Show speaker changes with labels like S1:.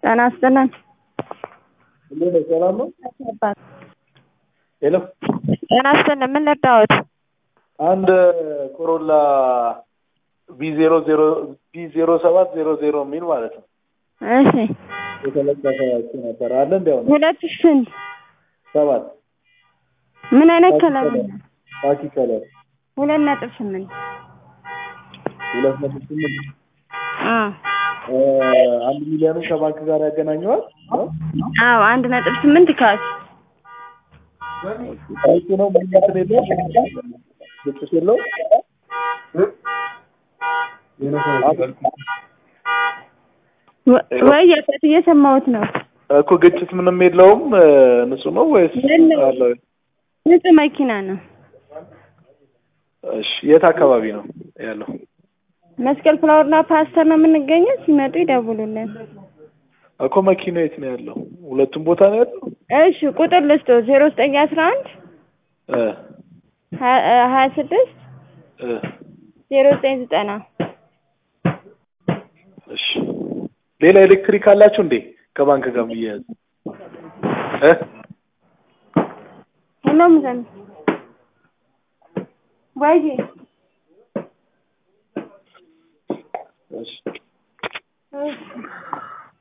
S1: ጤና ይስጥልን።
S2: እንዴት ነው? ሰላም ነው? ሄሎ
S1: ጤና ይስጥልን። ምን ልርዳዎት?
S2: አንድ ኮሮላ ቢ ዜሮ ዜሮ ቢ ዜሮ ሰባት ዜሮ ዜሮ የሚል ማለት ነው
S1: እሺ
S2: የተለጠፈ እሱ ነበር አለ እንዲያው ነው
S1: ሁለት ሺህ ስንት?
S2: ሰባት
S1: ምን አይነት ከለር ነው?
S2: ካኪ ከለር
S1: ሁለት ነጥብ ስምንት
S2: ሁለት ነጥብ ስምንት
S1: አ
S2: እ አንድ ሚሊዮንን ከባንክ ጋር ያገናኘዋል ነው
S1: አዎ አንድ ነጥብ ስምንት ካሽ
S2: እሱ ነው ምን እንትን የለውም ግጭት የለውም
S1: ወ- ወይ የት እየሰማሁት ነው።
S2: እኮ ግጭት ምንም የለውም እ ንጹህ ነው ወይስ
S1: የለውም።
S2: አለው?
S1: ንጹህ መኪና ነው።
S2: እሺ የት አካባቢ ነው ያለው?
S1: መስቀል ፍላወርና ፓስተር ነው የምንገኘው። ሲመጡ ይደውሉልን።
S2: እኮ መኪናው የት ነው ያለው? ሁለቱም ቦታ ነው ያለው?
S1: እሺ ቁጥር ልስጦ ዜሮ ዘጠኝ አስራ አንድ
S2: እ
S1: ሀያ ስድስት
S2: እ
S1: ዜሮ ዘጠኝ ዘጠና
S2: እሺ ሌላ ኤሌክትሪክ አላችሁ እንዴ? ከባንክ ጋር የሚያያዝ እ
S1: ሄሎ ምዘን ወይዬ
S2: እሺ
S1: እሺ